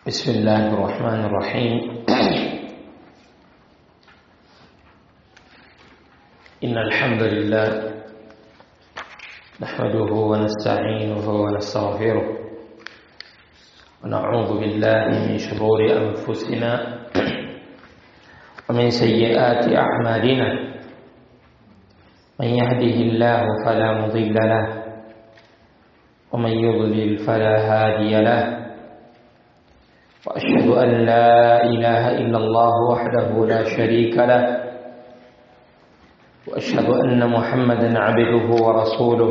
بسم الله الرحمن الرحيم إن الحمد لله نحمده ونستعينه ونستغفره ونعوذ بالله من شرور أنفسنا ومن سيئات أعمالنا من يهده الله فلا مضل له ومن يضلل فلا هادي له وأشهد أن لا إله إلا الله وحده لا شريك له وأشهد أن محمدا عبده ورسوله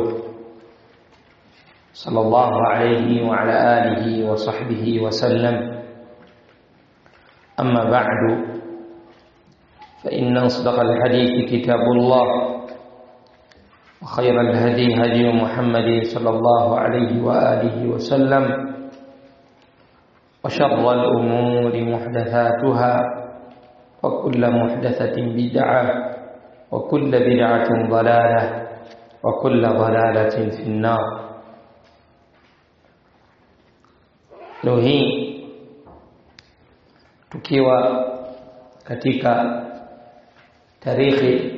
صلى الله عليه وعلى آله وصحبه وسلم أما بعد فإن أصدق الحديث كتاب الله وخير الهدي هدي محمد صلى الله عليه وآله وسلم وشر الأمور محدثاتها وكل محدثة بدعة وكل بدعة ضلالة وكل ضلالة في النار leo hii tukiwa katika tarikhi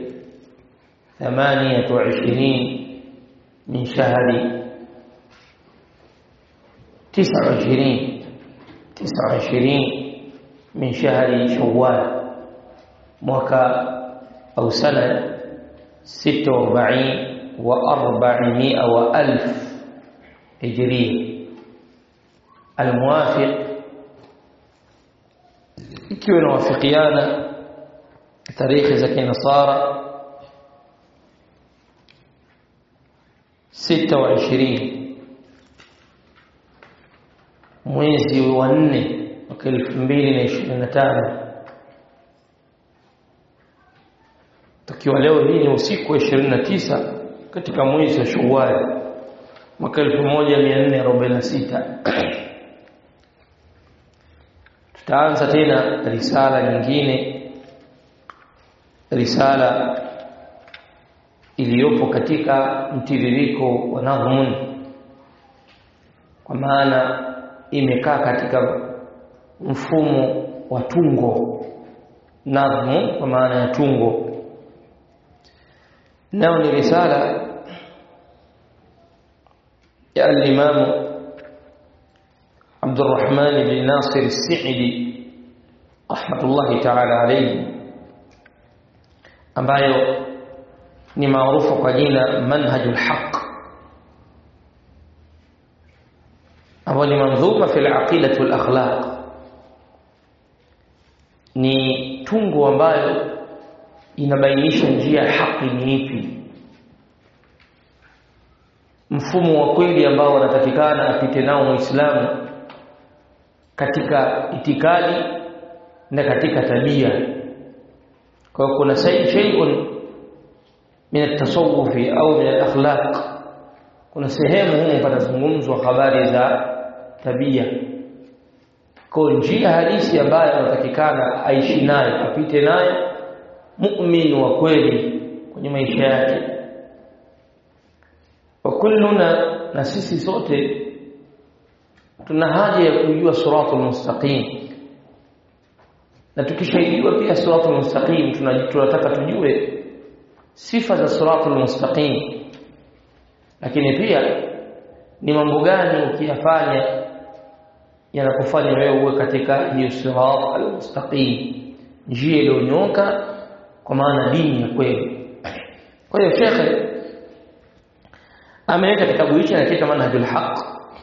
28 min shahri 29 29 min shahri shawwal mwaka au sana 46 wa 400 wa alf hijria almuwafiq ikiwa inawafikiana tarikhi za kinasara 26 mwezi wa 4 mwaka 2025 tukiwa leo hii ni usiku wa 29 katika mwezi wa Shawwal mwaka 1446 tutaanza tena risala nyingine risala iliyopo katika mtiririko wa nadhmun kwa maana imekaa katika mfumo wa tungo nadhmu kwa maana ya tungo nao ni risala ya al-Imam عبد الرحمن بن ناصر السعدي رحمة الله تعالى عليه ambayo ni maarufu kwa jina manhajul haq ambayo ni manzuma fi al-aqidati wal akhlaq ni tungo ambayo inabainisha njia ya haki ni ipi mfumo wa kweli ambao wanatakikana apite nao muislamu katika itikadi na katika tabia kwa hiyo kuna shay'un min at-tasawufi au min al-akhlaq kuna sehemu humu patazungumzwa habari za tabia kwa njia halisi ambayo anatakikana aishi nayo apite nayo muumini wa kweli kwenye maisha yake wa kulluna na sisi sote tuna haja ya kujua siratul mustaqim na tukishaidiwa pia siratul mustaqim tunataka tujue sifa za siratul mustaqim lakini pia ni mambo gani ukiyafanya yanakufanya wewe uwe katika hiyo sirat al-mustaqim njia iliyonyoka kwa maana dini ya kweli kwa hiyo shekhe ameleta kitabu hichi anakiita manhajul haq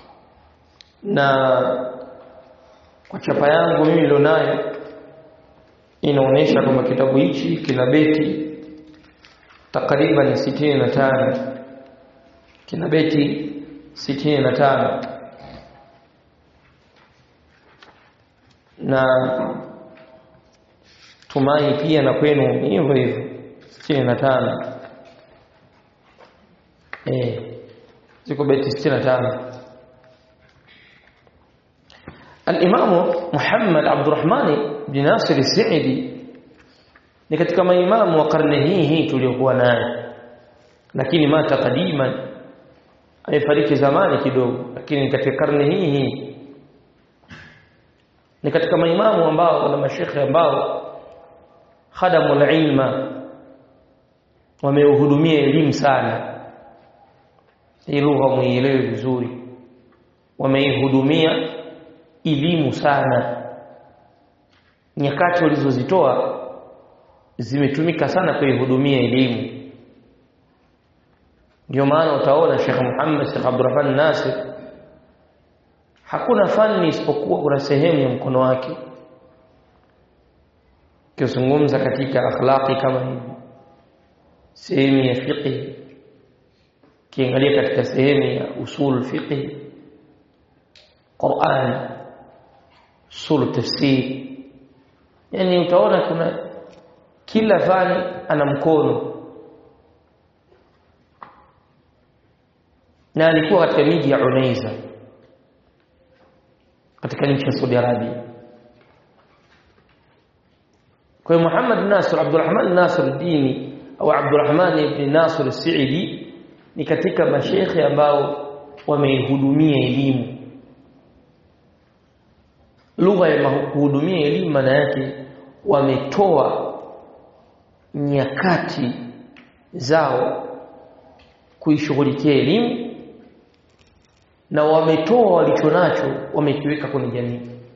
na kwa chapa yangu mimi nilionayo inaonyesha kwamba kitabu hichi kina beti takriban 65 kina beti 65 na tumai pia na kwenu hivyo hivyo 65 eh ziko beti 65 الإمام محمد عبد الرحمن بن ناصر السعدي ni katika maimamu wa karne hii hii tuliyokuwa nayo lakini mata kadiman amefariki zamani kidogo lakini katika karne hii hii ni katika maimamu ambao na mashekhe ambao khadamul ilma wameuhudumia elimu sana hii lugha muielewe vizuri wameihudumia elimu sana nyakati walizozitoa zimetumika sana kuihudumia elimu ndio maana utaona Sheikh Muhammad Sheikh Abdurrahman Nasir hakuna fani isipokuwa kuna sehemu ya mkono wake kizungumza katika akhlaqi kama hivi sehemu ya fiqh kiangalia katika sehemu ya usul fiqh Qur'an usul tafsir yani utaona kuna kila fani ana mkono na alikuwa katika miji ya Unaiza katika nchi ya Saudi Arabia kwa hiyo Muhammad Nasir Abdurrahman Nasir Dini au Abdurrahman ibn Nasir Saidi ni katika mashekhe ambao wameihudumia elimu lugha ya kuhudumia elimu maana yake wametoa nyakati zao kuishughulikia elimu na wametoa walichonacho wamekiweka kwenye jamii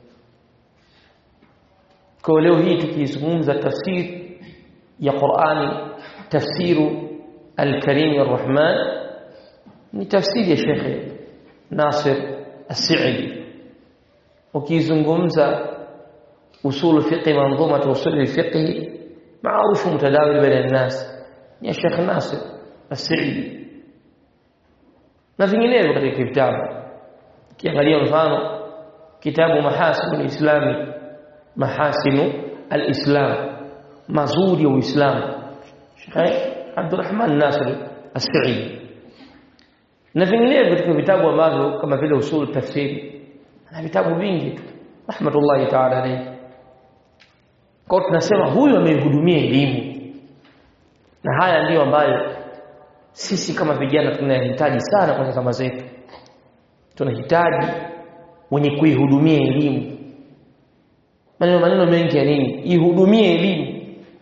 kwa leo hii tukizungumza tafsiri ya Qur'ani tafsiru al-Karim ar-Rahman ni tafsiri ya Sheikh Nasir As-Sa'idi ukizungumza usul fiqh manzuma usul fiqh maarufu mtadawil baina an-nas ya Sheikh Nasir As-Sa'idi na vinginevyo katika vitabu kiangalia mfano kitabu mahasinu islami mahasinu alislam mazuri ya uislamu Sheikh Abdurrahman Nasir As-Sa'idi na vinginevyo katika vitabu ambavyo kama vile usul tafsiri na vitabu vingi tu rahmatullahi ta'ala alayhi kwa tunasema huyu ameihudumia elimu na haya ndiyo ambayo sisi kama vijana tunahitaji sana kwenye zama zetu tunahitaji wenye kuihudumia elimu maneno maneno mengi ya nini ihudumie elimu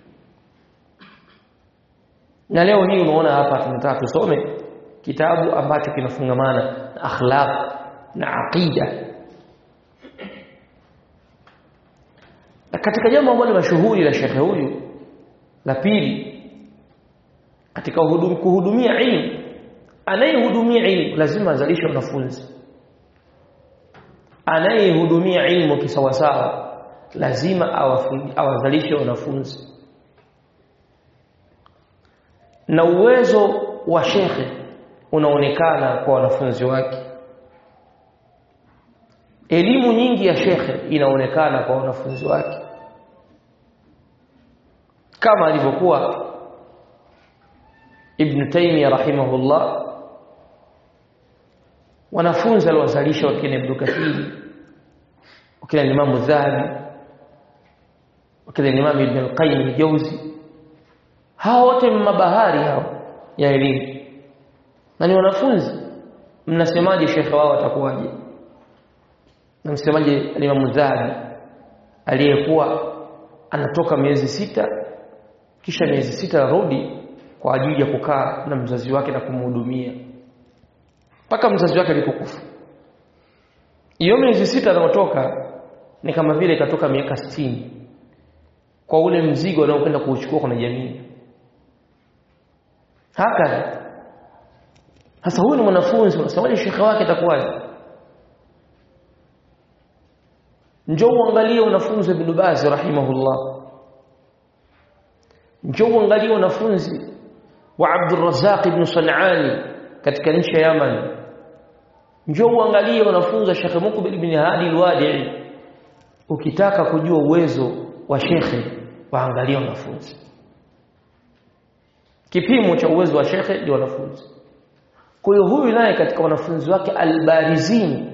na leo hii unaona hapa tunataka tusome kitabu ambacho kinafungamana na akhlaq na aqida na katika jambo ambalo mashuhuri la shekhe huyu la pili katika hudum, kuhudumia ilmu anayehudumia ilmu lazima azalishe wanafunzi anayehudumia ilmu kisawasawa lazima awazalishe wanafunzi na uwezo wa shekhe unaonekana kwa wanafunzi wake elimu nyingi ya shekhe inaonekana kwa wanafunzi wake kama alivyokuwa Ibn Taymiyyah rahimahullah wanafunzi aliwazalisha wakina Ibn Kathir wakina Imam Dhahabi wakina Imam Ibn al-Qayyim al-Jawzi hao wote mabahari hao ya elimu na ni wanafunzi mnasemaje shekhe wao atakuwaje na msemaje Imam Dhahabi aliyekuwa anatoka miezi sita kisha miezi sita arudi kwa ajili ya kukaa na mzazi wake na kumhudumia mpaka mzazi wake alipokufa hiyo miezi sita anaotoka ni kama vile ikatoka miaka sitini kwa ule mzigo anaokwenda kuuchukua kwenye jamii haka sasa huyu ni mwanafunzi unasemaje shekhe wake atakuwaje njoo uangalie wanafunzi wa Ibn Baz rahimahullah njoo uangalie wanafunzi wa Abdul Razzaq ibn Sanani katika nchi ya Yaman njoo uangalie wanafunzi wa Sheikh Mukbil ibn Hadi al-Wadi'i ukitaka kujua uwezo wa shekhe waangalie wanafunzi kipimo cha uwezo wa shekhe ni wanafunzi kwa hiyo huyu naye katika wanafunzi wake albarizini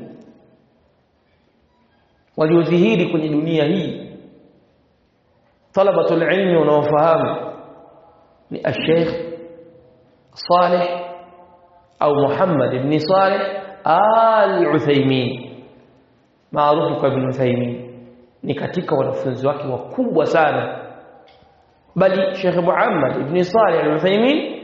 waliodhihiri kwenye dunia hii talabatul ilmi wanaofahamu ni al-Sheikh Saleh au Muhammad ibn Saleh al-Uthaymeen maarufu kwa ibn Uthaymeen ni katika wanafunzi wake wakubwa sana bali Sheikh Muhammad ibn Salih al-Uthaymeen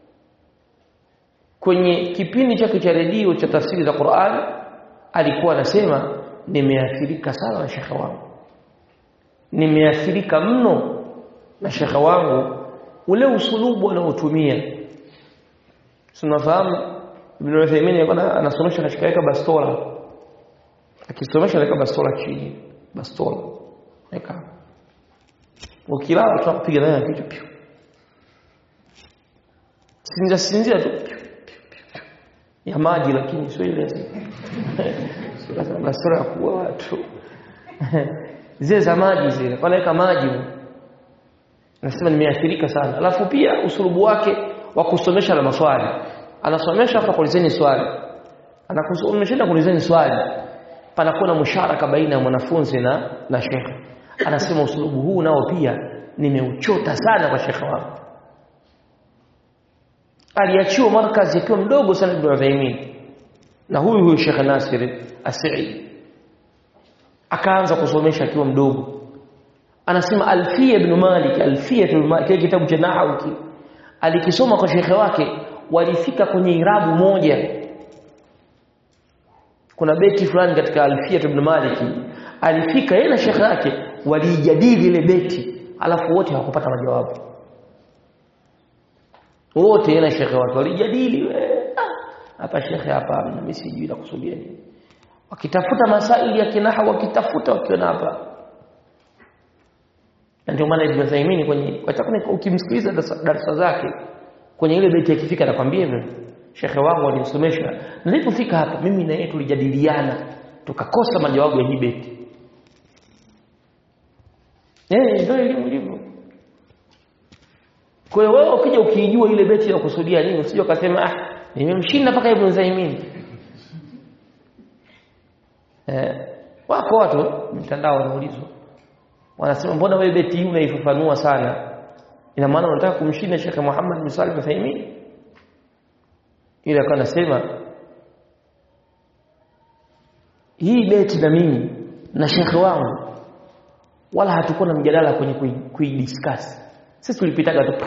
kwenye kipindi chake cha redio cha tafsiri za Qur'an alikuwa anasema nimeathirika sana na shekhe wangu nimeathirika mno na shekhe wangu ule usulubu anaotumia tunafahamu Ibn Uthaymeen alikuwa anasomesha katika weka bastola akisomesha weka bastola chini bastola weka ukilala tutakupiga naye kichwa pio sinza sinzia tu ya maji lakini sio ile bastola ya kuua watu zile za maji zile kwa naweka maji nasema nimeathirika sana alafu pia usulubu wake wa kusomesha na maswali anasomesha hapa kuulizeni swali anakusomesha kuulizeni swali panakuwa na musharaka baina ya mwanafunzi na na shekhe anasema usulubu huu nao pia nimeuchota sana kwa shekhe wangu aliachiwa markazi akiwa mdogo sana Ibn Uthaymeen na huyu huyu Sheikh Nasir As-Sa'id akaanza kusomesha akiwa mdogo anasema Alfiya ibn Malik Alfiya ibn Malik kile kitabu cha nahwu alikisoma kwa shekhe wake walifika kwenye irabu moja kuna beti fulani katika Alfiya ibn Malik alifika yeye na shekhe yake walijadili ile beti alafu wote hawakupata majawabu wote yeye na shekhe wake walijadili hapa shekhe hapa mimi sijui la kusudia nini wakitafuta masaili ya kinaha wakitafuta wakiona hapa ndio maana Ibn Uthaymeen kwenye ukimsikiliza darasa zake kwenye ile beti akifika anakwambia hivyo shekhe wangu alimsomesha nilipofika hapa mimi na yeye tulijadiliana tukakosa majawabu ya hii beti eh ndio elimu ilivyo kwa hiyo wewe ukija ukiijua ile beti ya kusudia nini usije ukasema ah nimemshinda mpaka Ibn Uthaymeen eh wako watu mtandao wanaulizwa wanasema mbona wewe beti hii unaifafanua sana ina maana unataka kumshinda Sheikh Muhammad bin Salih Uthaymeen ile akawa anasema hii beti na mimi na shekhe wangu wala hatukuwa na mjadala kwenye kuidiscuss sisi tulipitaga tu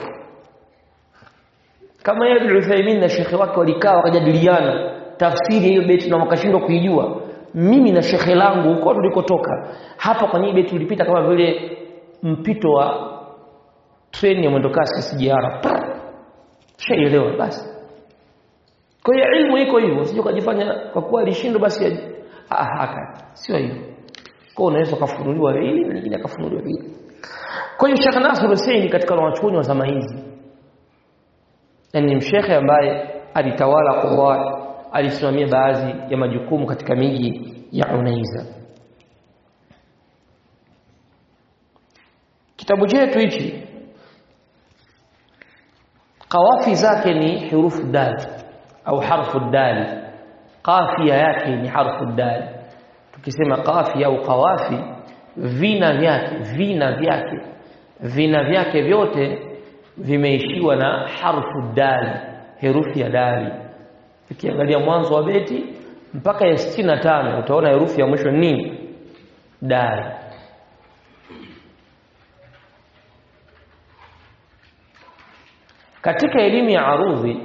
kama yeye Ibn Uthaymeen na shekhe wake walikaa wakajadiliana tafsiri hiyo beti na wakashindwa kuijua mimi na shekhe langu huko tulikotoka hapa kwenye hii beti tulipita kama vile mpito wa treni ya mwendokasi SGR shaelewa basi kwa hiyo ilmu iko hivyo sio kujifanya kwa kuwa alishindwa basi ah haka sio hivyo kwa unaweza kufunuliwa hili na nyingine akafunuliwa hili kwa hiyo Sheikh Nasr Hussein katika wanachuoni wa zama hizi ni mshekhe ambaye alitawala Qur'an alisimamia baadhi ya majukumu katika miji ya Unaiza kitabu chetu hichi kawafi zake ni hurufu dal au harfu dal qafia yake ni harfu dal tukisema qafia au qawafi vina vyake vina vyake vina vyake vyote vimeishiwa na harfu dal herufi ya dali ukiangalia mwanzo wa beti mpaka ya 65 utaona herufi ya mwisho nini dal katika elimu ya arudhi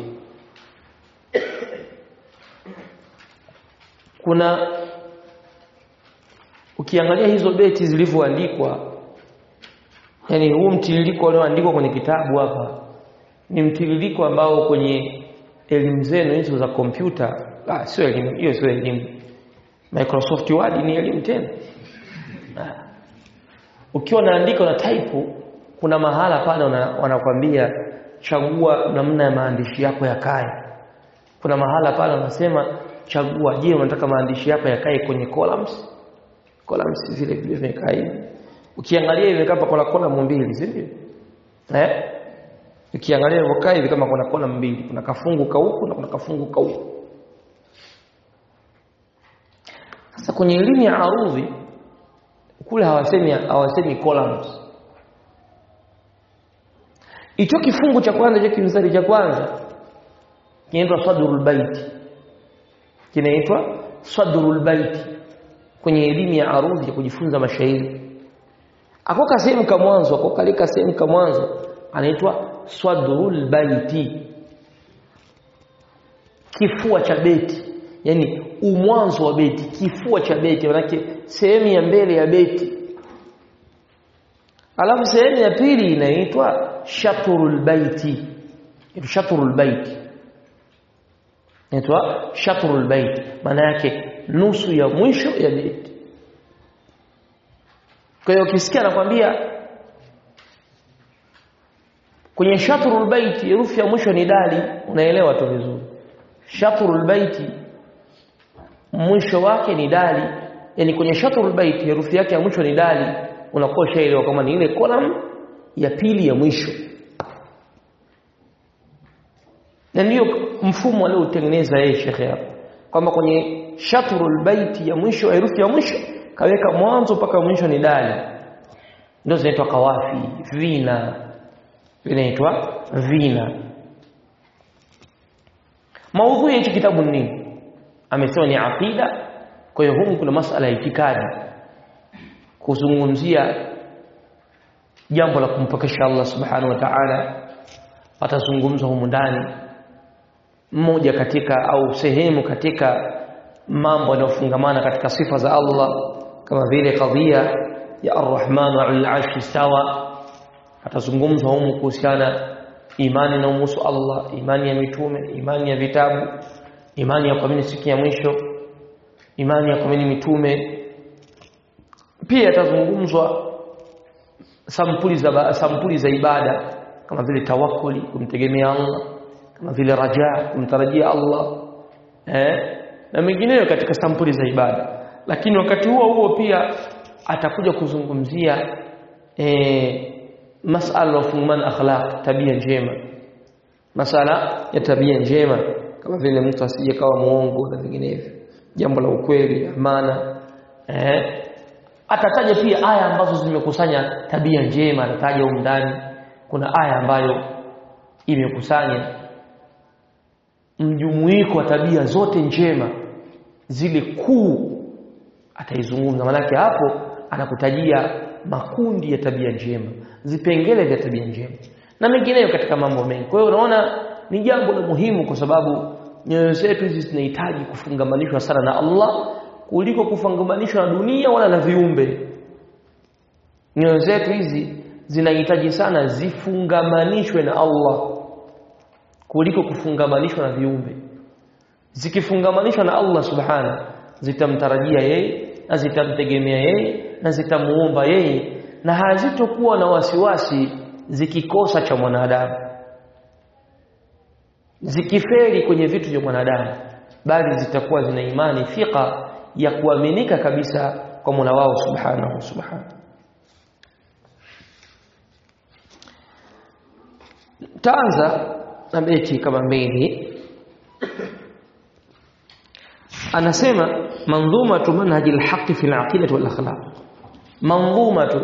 kuna ukiangalia hizo beti zilivyoandikwa yani huu mtiririko ulioandikwa kwenye kitabu hapa ni mtiririko ambao kwenye elimu zenu hizo za kompyuta ah sio elimu hiyo sio elimu Microsoft Word ni elimu tena ah. ukiwa unaandika na type kuna mahala pale wanakwambia chagua namna ya maandishi yako yakae kuna mahala pale wanasema chagua je unataka maandishi yako yakae kwenye columns columns zile vile zimekaa hivi ukiangalia hivi kama kuna column mbili si ndio eh ukiangalia hivyo kaa hivi kama kuna column mbili kuna kafungu ka huku na kuna kafungu ka huku sasa kwenye elimu ya arudhi kule hawasemi hawasemi columns hicho kifungu cha kwanza hicho kimstari cha kwanza kinaitwa sadrul bait kinaitwa sadrul bait kwenye elimu ya arudhi ya kujifunza mashairi akoka sehemu ka mwanzo akokalika sehemu ka mwanzo anaitwa swadrul baiti kifua cha beti yani umwanzo wa beti kifua cha beti manake sehemu ya mbele ya beti alafu sehemu ya pili inaitwa shatrul baiti shatrul baiti inaitwa shatrul baiti maana yake nusu ya mwisho ya beti kwa hiyo ukisikia anakwambia kwenye shatrul baiti herufi ya mwisho ni dali unaelewa tu vizuri shatrul baiti mwisho wake ni dali yani kwenye shatrul baiti herufi yake ya mwisho ni dali unakuwa ushaelewa kama ni ile column ya pili ya mwisho na ndiyo mfumo aliotengeneza yeye shekhe hapo kwamba kwenye shatrul baiti ya mwisho herufi ya mwisho kaweka mwanzo mpaka mwisho ni dali ndio zinaitwa kawafi vina vinaitwa vina maudhui ya hichi kitabu ni nini amesema ni aqida kwa hiyo humu kuna masala ya itikadi kuzungumzia jambo la kumpokesha Allah subhanahu wa ta'ala atazungumza humu ndani mmoja katika au sehemu katika mambo yanayofungamana katika sifa za Allah kama vile kadhia ya Ar-Rahman 'ala al-'arshi istawa atazungumzwa humu kuhusiana imani na umusu Allah imani ya mitume imani ya vitabu imani ya kuamini siku ya mwisho imani ya kuamini mitume pia atazungumzwa sampuli za sampuli za ibada kama vile tawakkuli kumtegemea Allah kama vile raja kumtarajia Allah eh na mengineyo katika sampuli za ibada lakini wakati huo huo pia atakuja kuzungumzia eh masala ya fungamana akhlaq tabia njema masala ya tabia njema kama vile mtu asije kawa muongo na vinginevyo jambo la ukweli amana eh atataja pia aya ambazo zimekusanya tabia njema atataja huko ndani kuna aya ambayo imekusanya mjumuiko wa tabia zote njema zile kuu ataizungumza manake hapo anakutajia makundi ya tabia njema vipengele vya tabia njema na mengineyo katika mambo mengi kwa hiyo unaona ni jambo la muhimu kwa sababu nyoyo zetu hizi zinahitaji kufungamanishwa sana na Allah kuliko kufungamanishwa na dunia wala na viumbe nyoyo zetu hizi zinahitaji sana zifungamanishwe na Allah kuliko kufungamanishwa na viumbe zikifungamanishwa na Allah subhana zitamtarajia yeye na zitamtegemea yeye na zitamuomba yeye na hazitokuwa na wasiwasi zikikosa cha mwanadamu zikiferi kwenye vitu vya mwanadamu bali zitakuwa zina imani thika ya kuaminika kabisa kwa Mola wao subhanahu subhanahu taanza na beti kama mbili anasema manzumatu manhaji alhaqi fi alaqidati wal akhlaq manzumatu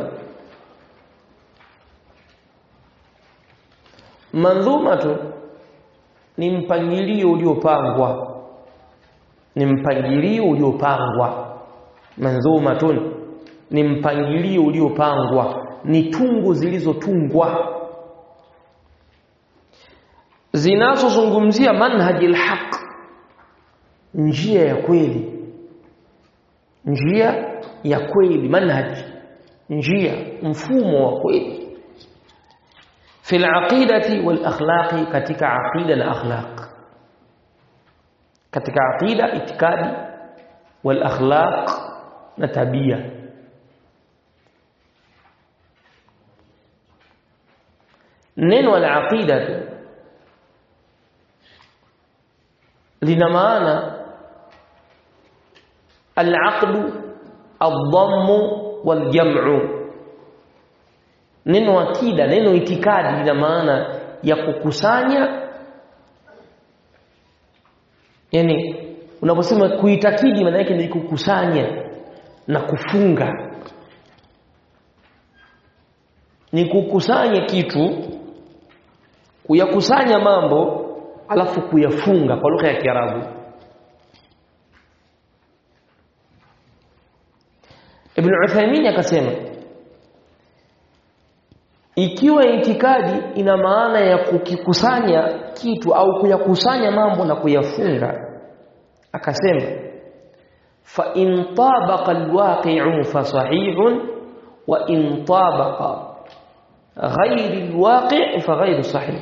manzumatu ni mpangilio uliopangwa ni mpangilio uliopangwa manzumatun ni mpangilio uliopangwa ni tungu zilizotungwa zinazozungumzia manhaji alhaq njia ya kweli njia ya kweli manhaj njia mfumo wa kweli في العقيدة والأخلاق كتك عقيدة الأخلاق كتك عقيدة اتكاد والأخلاق نتبية نين العقيدة لنمانا العقد الضم والجمع neno akida neno itikadi lina maana ya kukusanya yani unaposema kuitakidi maana yake ni kukusanya na kufunga ni kukusanya kitu kuyakusanya mambo alafu kuyafunga kwa lugha ya Kiarabu Ibn Uthaymeen akasema ikiwa itikadi ina maana ya kukikusanya kitu au kuyakusanya mambo na kuyafunga akasema fa in tabaqa alwaqi'u fa sahihun wa in tabaqa ghayr alwaqi' fa ghayr sahih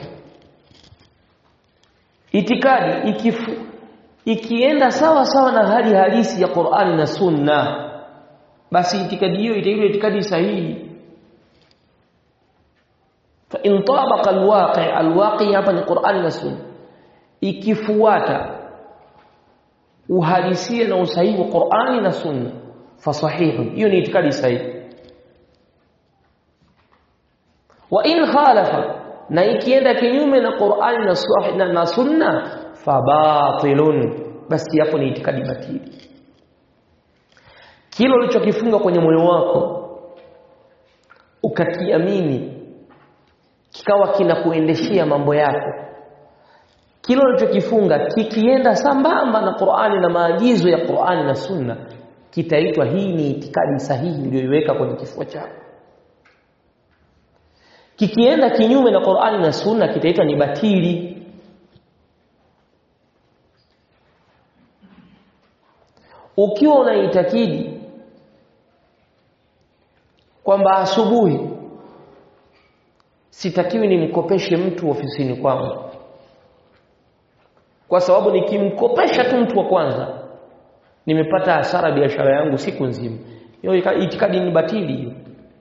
itikadi ikifu ikienda sawa sawa na hali halisi ya Qur'ani na Sunna basi itikadi hiyo itaitwa itikadi sahihi fa in tabaqa alwaqi alwaqi hapa ni Qur'ani na Sunna ikifuata uhalisia na usahihi wa Qur'ani na Sunna fa sahihu hiyo ni itikadi sahihi wa in khalafa na ikienda kinyume na Qur'ani na, na, na Sunna fa batilun basi hapo ni itikadi batili kile ulichokifunga kwenye moyo wako ukakiamini kikawa kinakuendeshea mambo yako kile ulichokifunga kikienda sambamba na Qur'ani na maagizo ya Qur'ani na Sunna kitaitwa hii ni itikadi sahihi uliyoiweka kwenye kifua chako kikienda kinyume na Qur'ani na Sunna kitaitwa ni batili ukiwa unaitakidi kwamba asubuhi sitakiwi nimkopeshe mtu ofisini kwangu kwa sababu nikimkopesha tu mtu wa kwanza nimepata hasara biashara yangu siku nzima hiyo itikadi ni batili hiyo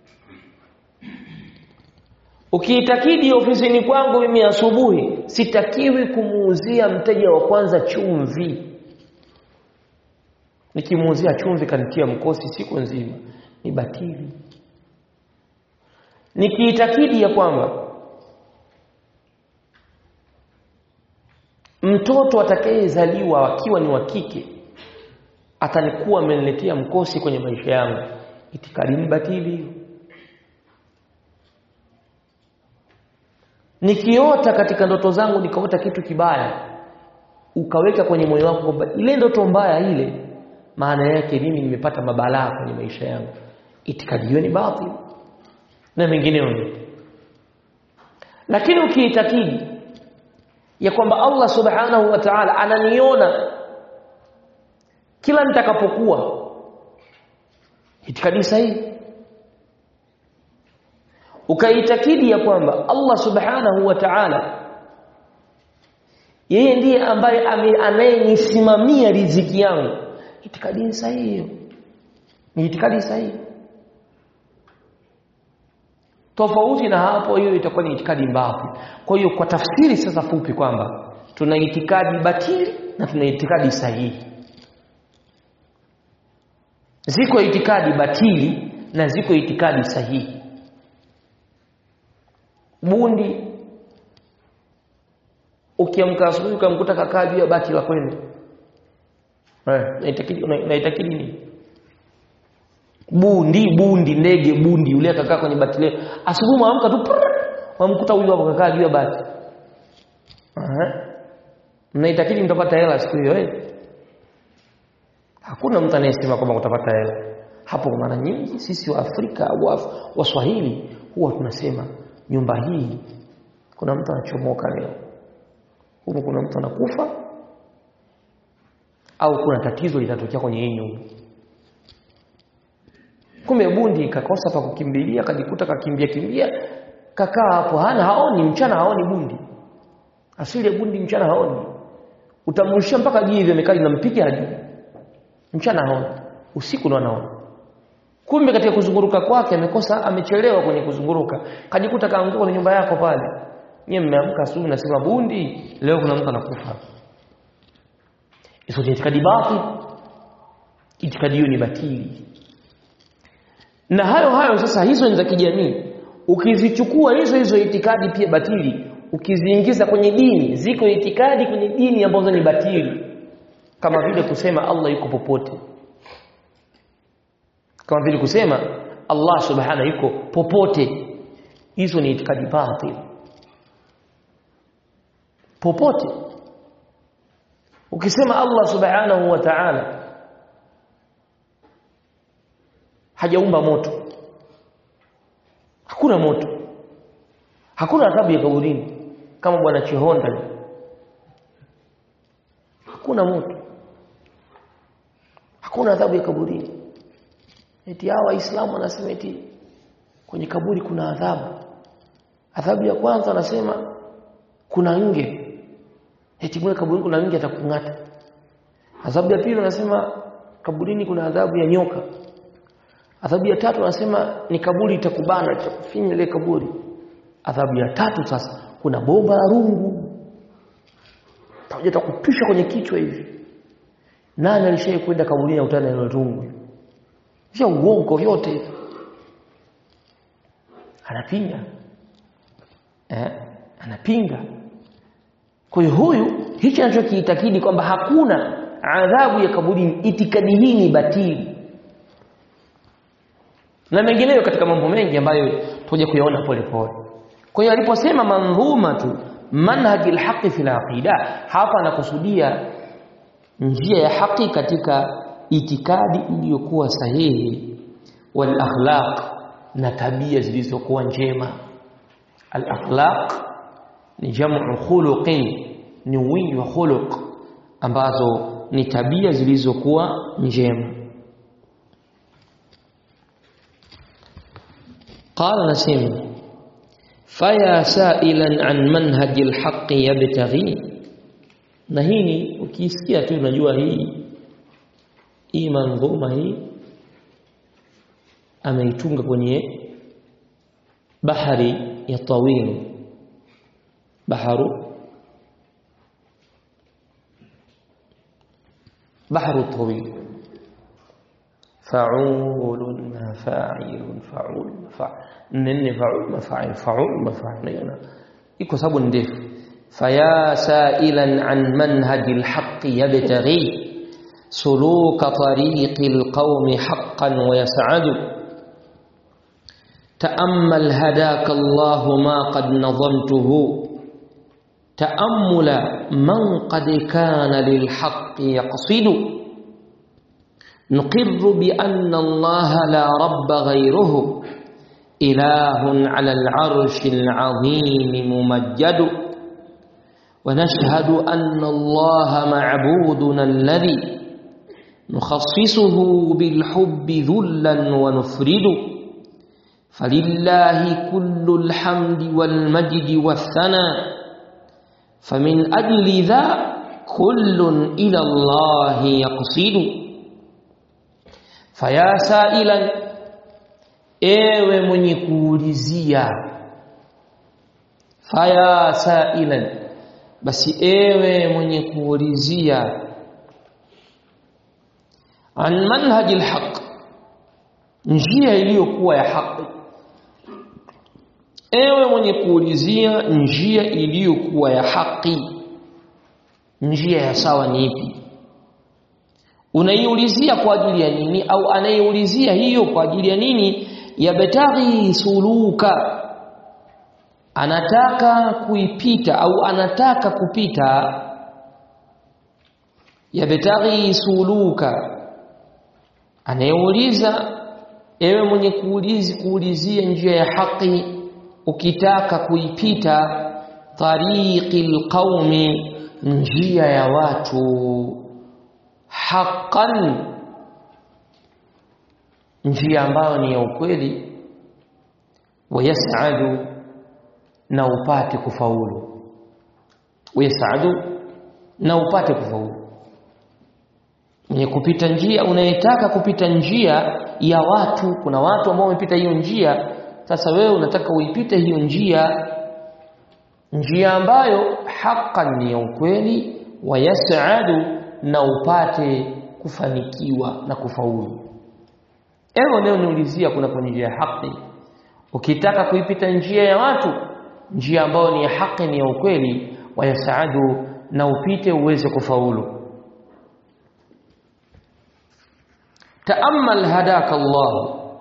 ukiitakidi ofisini kwangu mimi asubuhi sitakiwi kumuuzia mteja wa kwanza chumvi nikimuuzia chumvi kanitia mkosi siku nzima ni batili nikiitakidi ya kwamba mtoto atakayezaliwa akiwa ni wa kike atanikuwa ameniletea mkosi kwenye maisha yangu itikadi ni batili hiyo nikiota katika ndoto zangu nikaota kitu kibaya ukaweka kwenye moyo wako kwamba ile ndoto mbaya ile maana yake mimi nimepata mabalaa kwenye maisha yangu itikadi hiyo ni batil na mengineyo lakini ukiitakidi ya kwamba Allah subhanahu wa ta'ala ananiona kila nitakapokuwa itikadi sahihi ukaitakidi ya kwamba Allah subhanahu wa ta'ala yeye ndiye ambaye anayenisimamia riziki yangu itikadi sahihi hiyo ni itikadi sahihi tofauti na hapo hiyo itakuwa ni itikadi mbavu kwa hiyo kwa tafsiri sasa fupi kwamba tuna itikadi batili na tuna itikadi sahihi ziko itikadi batili na ziko itikadi sahihi bundi ukiamka asubuhi ukamkuta kakaa juu ya bati la kwenu eh naitakidi naitakidi nini bundi bundi ndege bundi yule akakaa kwenye bati leo asubuhi mwamka tu mwamkuta huyu hapo kakaa juu ya bati aha mnaitakidi mtapata hela siku hiyo eh hakuna mtu anayesema kwamba utapata hela hapo mara nyingi sisi wa Afrika au Waswahili huwa tunasema nyumba hii kuna mtu anachomoka leo huko kuna mtu anakufa au kuna tatizo litatokea kwenye hii nyumba kumbe bundi kakosa pa kukimbilia kajikuta kakimbia kimbia kakaa hapo hana haoni mchana haoni bundi asili ya bundi mchana haoni utamrushia mpaka jivi amekaa linampiga hadi mchana haoni usiku ndo anaona kumbe katika kuzunguruka kwake amekosa amechelewa kwenye kuzunguruka kajikuta kaanguka kwenye nyumba yako pale nyewe mmeamka asubuhi nasema bundi leo kuna mtu anakufa hizo ni itikadi batili itikadi hiyo ni batili na hayo hayo sasa hizo ni za kijamii ukizichukua hizo hizo itikadi pia batili ukiziingiza kwenye dini ziko itikadi kwenye dini ambazo ni batili kama vile kusema Allah yuko popote kama vile kusema Allah subhanahu yuko popote hizo ni itikadi batili popote ukisema Allah subhanahu wa ta'ala hajaumba moto hakuna moto hakuna adhabu ya kaburini kama bwana Chihonda hakuna moto hakuna adhabu ya kaburini eti hawa waislamu wanasema eti kwenye kaburi kuna adhabu adhabu ya kwanza wanasema kuna nge eti mwe kaburini kuna nge atakung'ata adhabu ya pili wanasema kaburini kuna adhabu ya nyoka adhabu ya tatu wanasema ni kaburi itakubana itakufinya ile kaburi adhabu ya tatu sasa kuna bomba la rungu pamoja takupisha kwenye kichwa hivi nani alishaye kwenda kaburini utana na rungu sio uongo vyote anapinga eh anapinga kwa hiyo huyu hichi anachokiitakidi kwamba hakuna adhabu ya kaburini itikadi hii ni batili na mengineyo katika mambo mengi ambayo tuje kuyaona pole pole kwa hiyo aliposema mandhuma tu manhaji alhaqi fil aqida hapa anakusudia njia ya haki katika itikadi iliyokuwa sahihi wal akhlaq na tabia zilizokuwa njema al akhlaq ni jamu khuluqin ni wingi wa khuluq ambazo ni tabia zilizokuwa njema قال نسيم فيا سائلا عن منهج الحق يبتغي na hii ni ukisikia tu unajua hii hii manzuma hii ameitunga kwenye bahari ya tawil baharu bahru tawil فعول فاعل فعول مفعول nne faul mafail faul mafail iko sababu ndefu faya sailan an manhaji alhaqi yabtaghi suluka tariqi alqawmi haqqan wa yas'adu تأمل هداك الله ما قد نظمته تأمل من قد كان للحق يقصد نقر بأن الله لا رب غيره إله على العرش العظيم ممجد ونشهد أن الله معبودنا الذي نخصصه بالحب ذلا ونفرد فلله كل الحمد والمجد والثناء فمن أجل ذا كل إلى الله يقصد فيا سائلا ewe mwenye kuulizia faya sailan basi ewe mwenye kuulizia an manhaji alhaq njia iliyokuwa ya haki ewe mwenye kuulizia njia iliyokuwa ya haki njia ya sawa ni ipi unaiulizia kwa ajili ya nini au anayeulizia hiyo kwa ajili ya nini yabtaghi suluka anataka kuipita au anataka kupita yabtaghi suluka anayeuliza ewe mwenye kuulizi kuulizia njia ya haki ukitaka kuipita tariqil qaumi njia ya watu haqqan njia ambayo ni ya ukweli wayasadu na upate kufaulu wayasadu na upate kufaulu mwenye kupita njia unayetaka kupita njia ya watu kuna watu ambao wamepita hiyo njia sasa wewe unataka uipite hiyo njia njia ambayo haqqan ni ya ukweli wayasadu na upate kufanikiwa na kufaulu ewe leo niulizia kuna kwenye njia ya haki ukitaka kuipita njia ya watu njia ambayo ni ya haki ni ya ukweli wayasaadu na upite uweze kufaulu تأمل هداك الله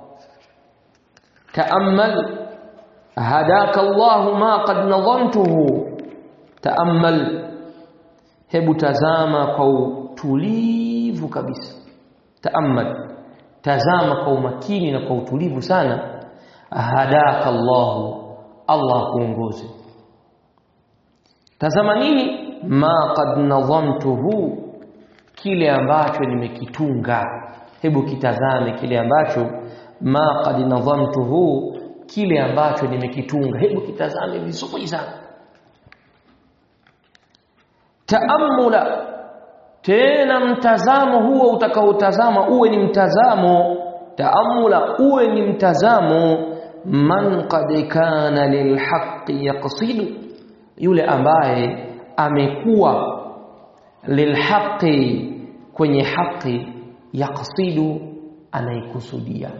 تأمل هداك الله ما قد نظمته تأمل hebu tazama kwa utulivu kabisa taamal tazama kwa umakini na kwa utulivu sana hadaka Allahu Allah kuongoze tazama nini ma qad nadhamtuhu kile ambacho nimekitunga hebu kitazame kile ambacho ma qad nadhamtuhu kile ambacho nimekitunga hebu kitazame vizuri sana taamula tena mtazamo huo utakaotazama uwe ni mtazamo taamula uwe ni mtazamo man qad kana lilhaqqi yaqsidu yule ambaye amekuwa lilhaqi kwenye haki yaqsidu anaikusudia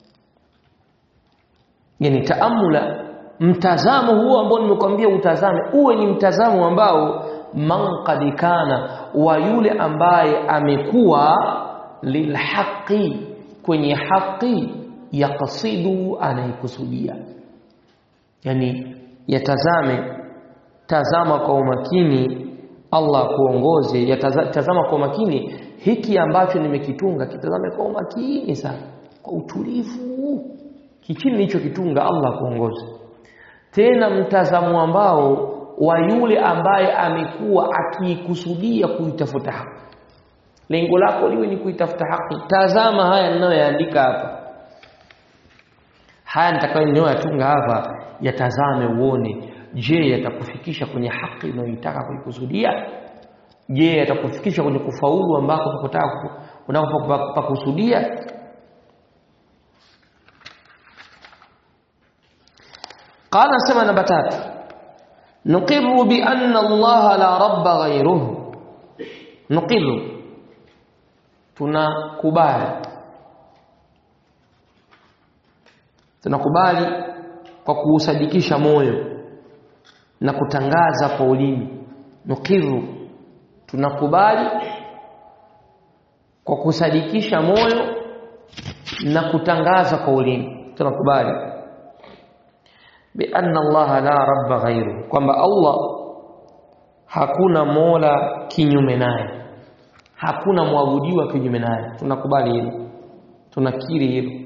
yani taamula mtazamo huo ambao nimekwambia utazame uwe ni mtazamo ambao man qad kana wa yule ambaye amekuwa lilhaqi kwenye haki yaqsidu anaikusudia yani yatazame tazama kwa umakini Allah kuongoze yatazama kwa umakini hiki ambacho nimekitunga kitazame kwa umakini sana kwa utulivu kichini nilichokitunga Allah kuongoze tena mtazamo ambao wa yule ambaye amekuwa akiikusudia kuitafuta haki lengo lako liwe ni kuitafuta haki tazama haya ninayoyaandika hapa haya nitakayoyatunga hapa yatazame uone je yatakufikisha kwenye haki unayoitaka kuikusudia je yatakufikisha kwenye kufaulu ambako unapotaka unapopakusudia قال سمع نمبر 3 نقر بأن الله لا رب غيره نقر tunakubali tunakubali kwa kuusadikisha moyo na kutangaza kwa ulimi nukiru tunakubali kwa kusadikisha moyo na kutangaza kwa ulimi tunakubali bi anna Allah la rabba ghairu kwamba Allah hakuna mola kinyume naye hakuna mwabudiwa kinyume naye tunakubali hilo tunakiri hilo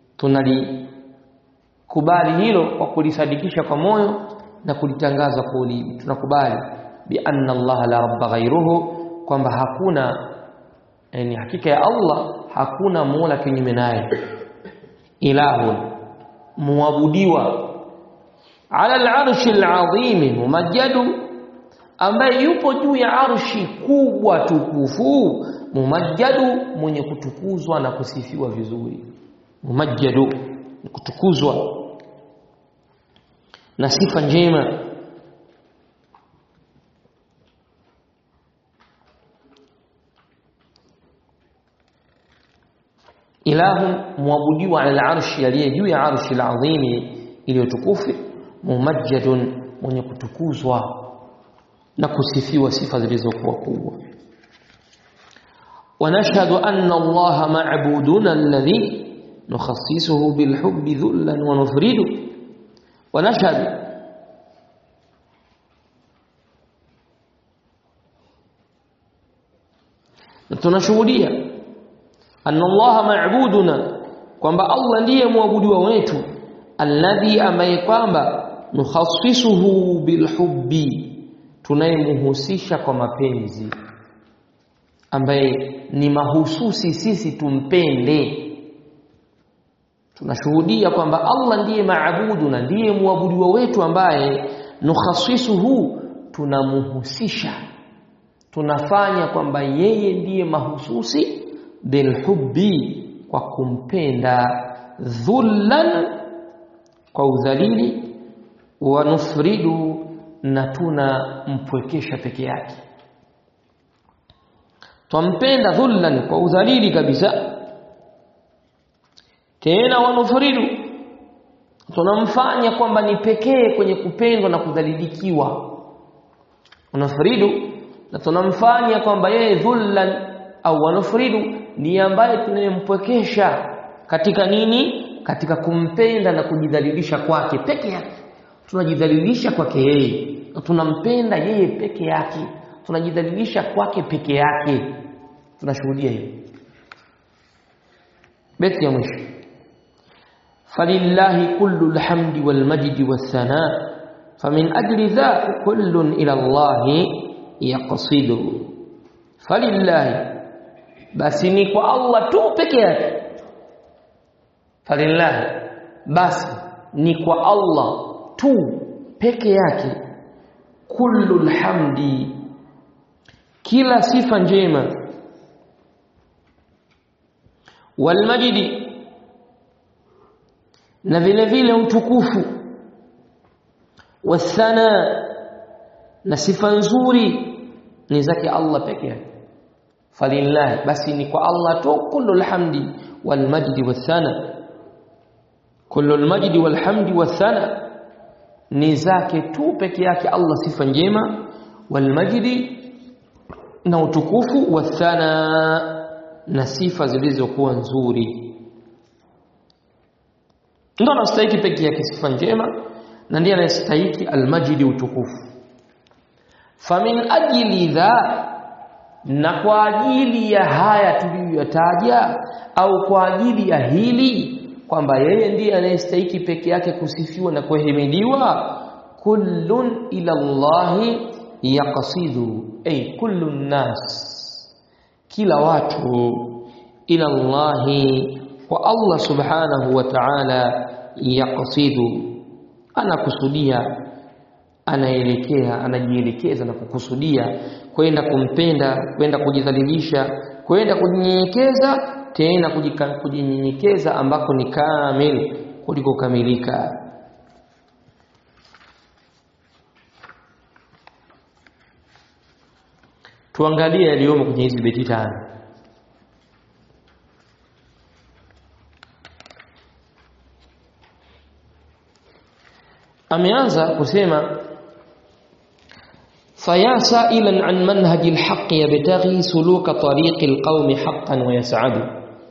tunalikubali hilo kwa kulisadikisha kwa moyo na kulitangaza kwa ulimi tunakubali bi anna Allah la rabba ghairuhu kwamba hakuna yani hakika ya Allah hakuna mola kinyume naye ilahun muabudiwa ala al-arshi al-azim mumajjadu ambaye yupo juu ya arshi kubwa tukufu mumajjadu mwenye kutukuzwa na kusifiwa vizuri mumajjadu kutukuzwa na sifa njema ilahu muabudiwa ala al-arshi aliye juu ya arshi al-azim iliyotukufu mumajjadun mwenye kutukuzwa na kusifiwa sifa zilizokuwa kubwa ونشهد أن الله معبودنا الذي نخصصه بالحب ذلا ونفرده ونشهد tunashuhudia anna Allah ma'buduna kwamba Allah ndiye muabudiwa wetu alladhi ambaye kwamba nukhassisuhu bilhubbi tunayemhusisha kwa mapenzi ambaye ni mahususi sisi tumpende tunashuhudia kwamba Allah ndiye maabudu na ndiye muabudiwa wetu ambaye nukhassisuhu tunamuhusisha tunafanya kwamba yeye ndiye mahususi bilhubbi kwa kumpenda dhullan kwa udhalili wa nufridu na tunampwekesha peke yake twampenda dhullan kwa udhalili kabisa tena wanufridu tunamfanya kwamba ni pekee kwenye kupendwa na kudhalilikiwa unafridu na tunamfanya kwamba yeye dhullan au wanufridu ni ambaye tunayempwekesha katika nini katika kumpenda na kujidhalilisha kwake peke yake tunajidhalilisha kwake yeye tunampenda yeye peke yake tunajidhalilisha kwake peke yake tunashuhudia hiyo beti ya mwisho falillahi kullu alhamdi walmajdi wathana famin ajli dha kullun ila allahi yaqsidu falillahi basi ni kwa Allah tu peke yake falillahi basi ni kwa Allah tu peke yake kullu alhamdi kila sifa njema walmajidi na vile vile utukufu wathana na sifa nzuri ni zake Allah peke yake falillahi basi ni kwa Allah tu kullu alhamdi walmajdi wathana kullu almajdi walhamdi wathana ni zake tu peke yake Allah sifa njema walmajdi na utukufu wathana na sifa zilizokuwa nzuri ndo anastahiki peke yake sifa njema na ndiye anayestahiki almajidi utukufu famin ajili dha na kwa ajili ya haya tuliyoyataja au kwa ajili ya hili kwamba yeye ndiye anayestahiki peke yake kusifiwa na kuhimidiwa kullun ila Allahi yaqsidu ay kullu nas kila watu ila Allahi kwa Allah subhanahu wa ta'ala yaqsidu anakusudia anaelekea anajielekeza na kukusudia kwenda kumpenda kwenda kujidhalilisha kwenda kujinyenyekeza tena kujinyenyekeza ambako ni kamil kuliko kamilika tuangalie yaliyomo kwenye hizi beti tano ameanza kusema faya sa'ilan an manhaji alhaq yabtaghi suluka tariqi alqawmi haqqan wa yas'adu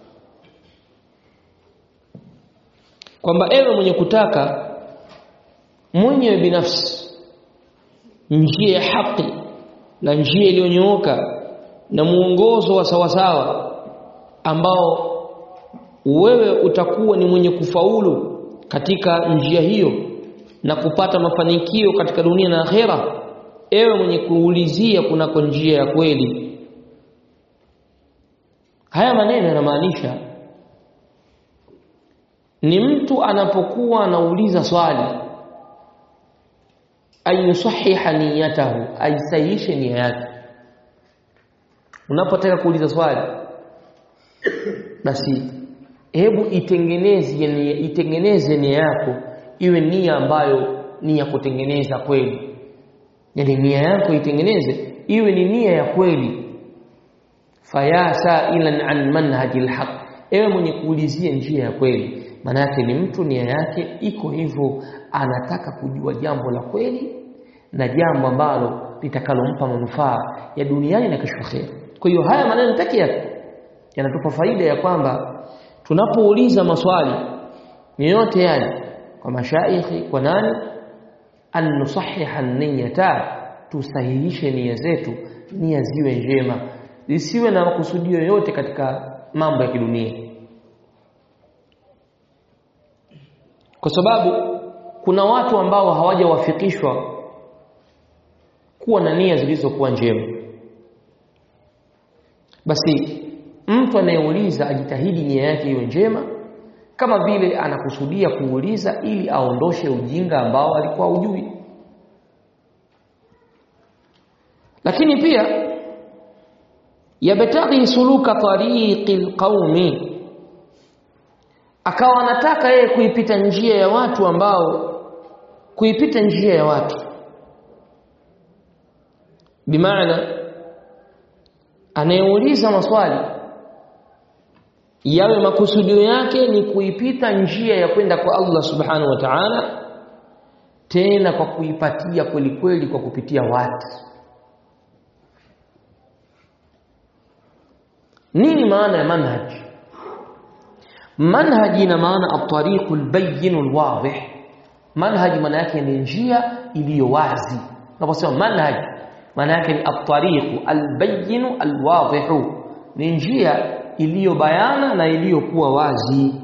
kwamba ewe mwenye kutaka mwenyewe binafsi njia ya haki na njia iliyonyooka na muongozo wa sawasawa ambao wewe utakuwa ni mwenye kufaulu katika njia hiyo na kupata mafanikio katika dunia na akhera ewe mwenye kuulizia kunako njia ya kweli haya maneno yanamaanisha ni mtu anapokuwa anauliza swali ayusahiha niyatahu aisahihishe nia yake unapotaka kuuliza swali basi hebu itengeneze itengeneze nia yako iwe nia ambayo ni ya kutengeneza kweli yani nia yako itengeneze iwe ni nia ya kweli faya sa'ilan an manhaji alhaq ewe mwenye kuulizia njia ya kweli maana yake ni mtu nia yake iko hivyo anataka kujua jambo la kweli na jambo ambalo litakalompa manufaa ya duniani na kesho akhera kwa hiyo haya maneno pekee yake yanatupa faida ya kwamba tunapouliza maswali yoyote yale kwa mashaikhi kwa nani an nusahiha niyata tusahihishe nia zetu nia ziwe njema zisiwe na makusudio yoyote katika mambo ya kidunia kwa sababu kuna watu ambao hawajawafikishwa kuwa na nia zilizokuwa njema basi mtu anayeuliza ajitahidi nia yake iwe njema kama vile anakusudia kuuliza ili aondoshe ujinga ambao alikuwa ujui lakini pia yabtaghi suluka tariqi alqaumi akawa anataka yeye kuipita njia ya watu ambao kuipita njia ya watu bimaana anayeuliza maswali yawe makusudio yake ni kuipita njia ya kwenda kwa Allah subhanahu wa ta'ala tena kwa kuipatia kweli kweli kwa kupitia watu nini maana ya manhaj manhaj ina maana at-tariq al-bayyin al-wadih manhaj maana yake ni njia iliyo wazi unaposema manhaj maana yake ni at-tariq al-bayyin al-wadih ni njia iliyo bayana na iliyokuwa wazi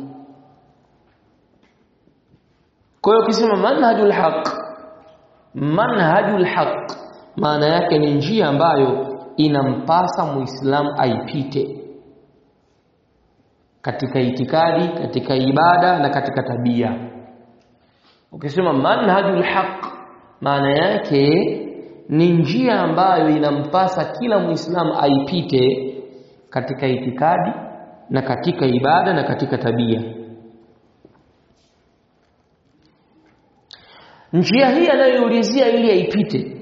kwa hiyo ukisema manhajul haq manhajul haq maana yake ni njia ambayo inampasa muislamu aipite katika itikadi katika ibada na katika tabia ukisema manhajul haq maana yake ni njia ambayo inampasa kila muislamu aipite katika itikadi na katika ibada na katika tabia njia hii anayoulizia ili aipite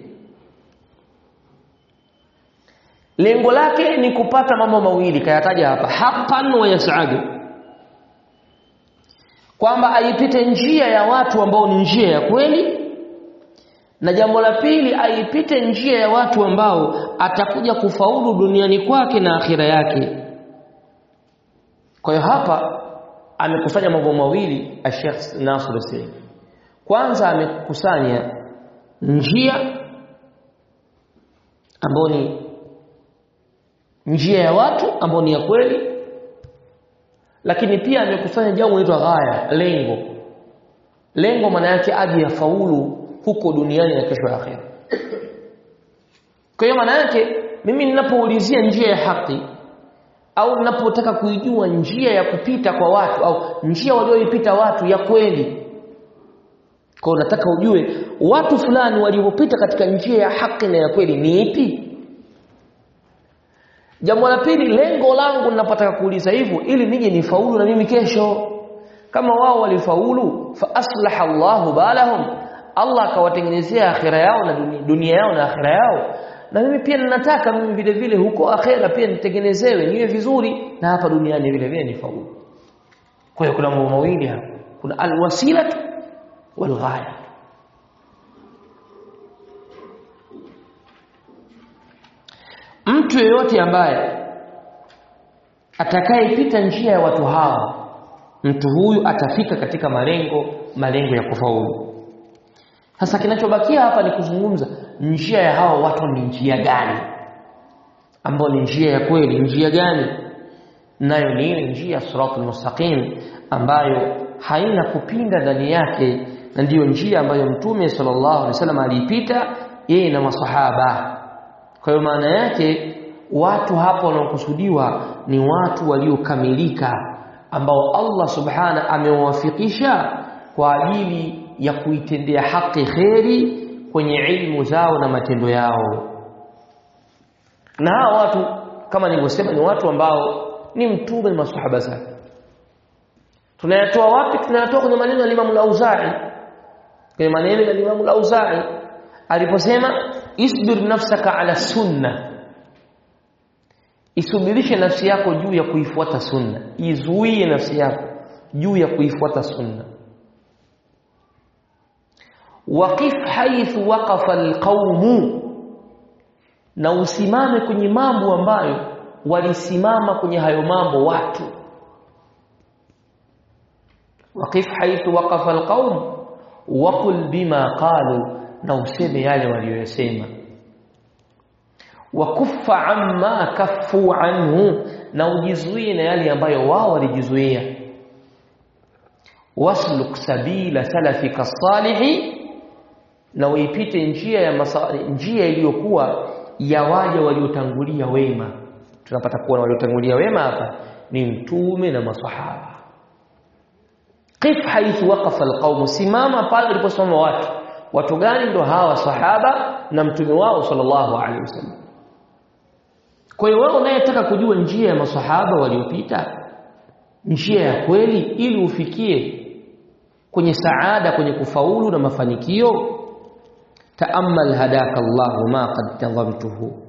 lengo lake ni kupata mambo mawili kayataja hapa haqqan wa yas'adu kwamba aipite njia ya watu ambao ni njia ya kweli na jambo la pili aipite njia ya watu ambao atakuja kufaulu duniani kwake na akhira yake kwa hiyo hapa amekusanya mambo mawili Sheikh Nasr Hussein kwanza amekusanya njia ambayo ni njia ya watu ambao ni ya kweli lakini pia amekusanya jambo linaloitwa ghaya lengo lengo maana yake aje yafaulu huko duniani na kesho ya akhera kwa hiyo maana yake mimi ninapoulizia njia ya haki au ninapotaka kuijua njia ya kupita kwa watu au njia walioipita watu ya kweli kwa nataka ujue watu fulani waliopita katika njia ya haki na ya kweli ni ipi Jambo la pili lengo langu ninapotaka kuuliza hivyo ili nije nifaulu na mimi kesho. Kama wao walifaulu fa aslaha Allahu balahum. Allah akawatengenezea akhira yao na dunia, dunia yao na akhira yao. Na mimi pia ninataka mimi vile vile huko akhira pia nitengenezewe niwe vizuri na hapa duniani vile vile nifaulu. Kwa hiyo kuna mambo mawili hapa. Kuna alwasila walghaya. mtu yeyote ambaye atakayepita njia ya watu hawa mtu huyu atafika katika malengo malengo ya kufaulu sasa kinachobakia hapa ni kuzungumza njia ya hawa watu ni njia gani ambayo ni njia ya kweli njia gani nayo ni ile njia siratul mustaqim ambayo haina kupinda ndani yake na ndiyo njia ambayo mtume sallallahu alaihi wasallam aliipita yeye na masahaba kwa hiyo maana yake watu hapo wanaokusudiwa ni watu waliokamilika ambao Allah subhana amewafikisha kwa ajili ya kuitendea haki kheri kwenye ilmu zao na matendo yao na hawa watu kama nilivyosema ni watu ambao ni mtume na masahaba zake tunayatoa wapi tunayatoa kwenye maneno ya Imam al-Auza'i kwenye maneno ya Imam al-Auza'i aliposema isbir nafsaka ala sunna isubirishe nafsi yako juu ya kuifuata sunna izuie nafsi yako juu ya kuifuata sunna waqif haythu waqafa alqaumu na usimame kwenye mambo ambayo walisimama kwenye hayo mambo watu waqif haythu waqafa alqaum waqul bima qalu na useme yale waliyosema wakuffa amma kaffu anhu na ujizuie na yale ambayo wao walijizuia wasluk sabila salafika salihi na uipite njia ya masa, njia iliyokuwa ya waja waliotangulia wema tunapata kuona waliotangulia wema hapa ni mtume na masahaba qif haithu waqafa alqaum simama pale waliposimama watu watu gani ndo hawa sahaba na mtume wao sallallahu alaihi wasallam kwa hiyo wewe unayetaka kujua njia ya masahaba waliopita njia ya kweli ili ufikie kwenye saada kwenye kufaulu na mafanikio taamal hadaka Allah ma qad tadhamtuhu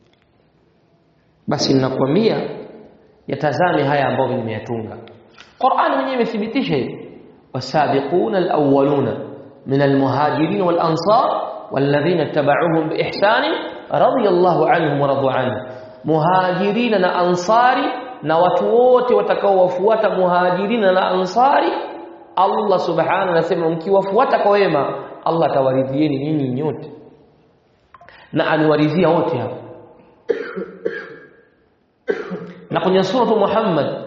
basi ninakwambia yatazame haya ambayo nimeyatunga Qur'an mwenyewe imethibitisha hivi wasabiquna alawwaluna min almuhajirin walansar والذين اتبعوهم بإحسان رضي الله عنهم ورضوا عنه muhajirina na ansari na watu wote watakaowafuata muhajirina na ansari Allah subhanahu anasema mkiwafuata kwa wema Allah atawaridhieni nyinyi nyote na aliwaridhia wote hapo na kwenye suratu Muhammad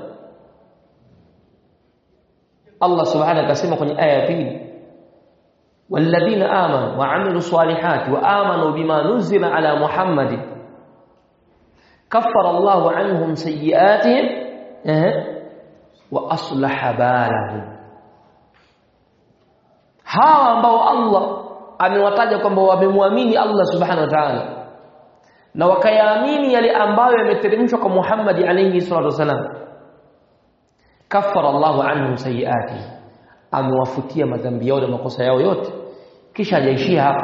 Allah subhanahu akasema kwenye aya ya pili والذين آمنوا وعملوا الصالحات وآمنوا بما نزل على محمد كفر الله عنهم سيئاتهم وأصلح بالهم hawa ambao Allah amewataja kwamba wamemwamini Allah subhanahu wa ta'ala na wakayaamini yale ambayo yameteremshwa kwa Muhammad alayhi salatu wasalam kaffara Allahu anhum sayiati amewafutia madhambi yao na makosa yao yote kisha hajaishia hapo